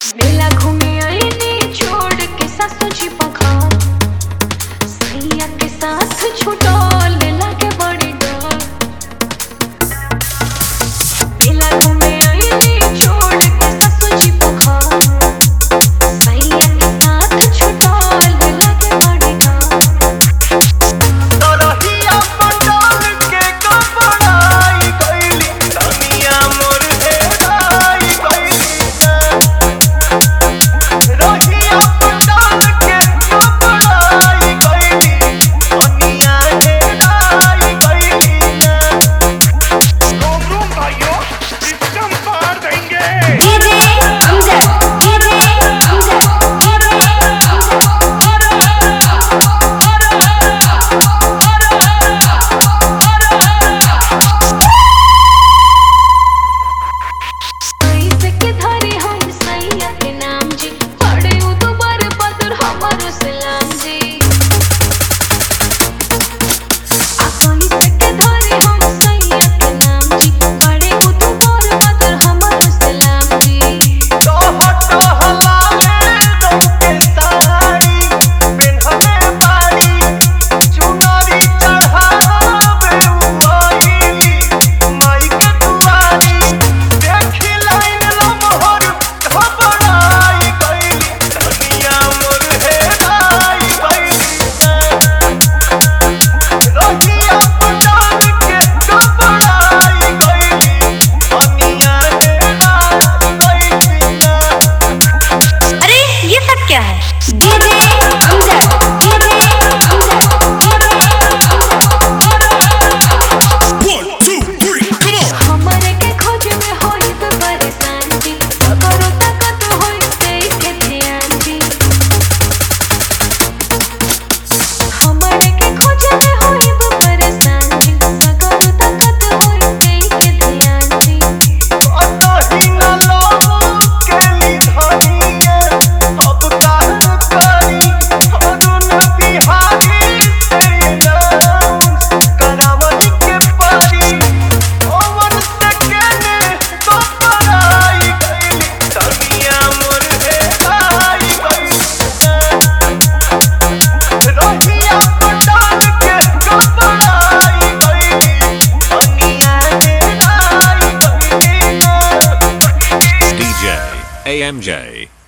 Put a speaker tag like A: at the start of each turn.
A: मेला घूमे आईने छोड़ के सासू जी पखार सैया के साथ छुटल लागे बड़ी डर मेला घूमे आईने छोड़ के सासू जी पखार सैया के साथ छुटल लागे बड़ी डर
B: तरहिया पंडाल के कपड़ाई गइली तनिया मोर हेराई गइली रहिया पंडाल के कपड़ाई गइली तनिया हेराई गइली
C: रोम रोम भाइयों सिस्टम पार देंगे
D: डीजे अमजद डीजे अमजद
A: कैसे के धरे हम सैया के नाम जी पड़े उ दुबर बदर हमर सलाम जी आ कैसे के धरे हम सैया के नाम जी पड़े उ दुबर बदर हमर सलाम जी
B: टह टहलावे रौके साड़ी पेन्हले बाड़ी चुनरी चढ़ावे उआइली माई के दुआरी देखी लाइन लमहर घबराई गइली तनिया मोर हेराई गइली रहिया पंडाल के घबराई गइली तनिया हेराई गइली
D: अरे ये सब क्या है डीजे अमजद डीजे
A: हमरे के खोज में होई तो परेशान जी करो तकत होई देख ध्यान जी हमरे के खोज में होई तो परेशान जी करो तकत होई देख ध्यान जी
B: अतही न लोग केली धनिया अब काल करी अरुण बिहारी तेरी डांस करावनी के परी ओवन से केने तो पराई गइली तनिया मोर हेराई गइली रहिया पंडाल के घबराई गइली तनिया हेराई गइली
E: DJ AMJ.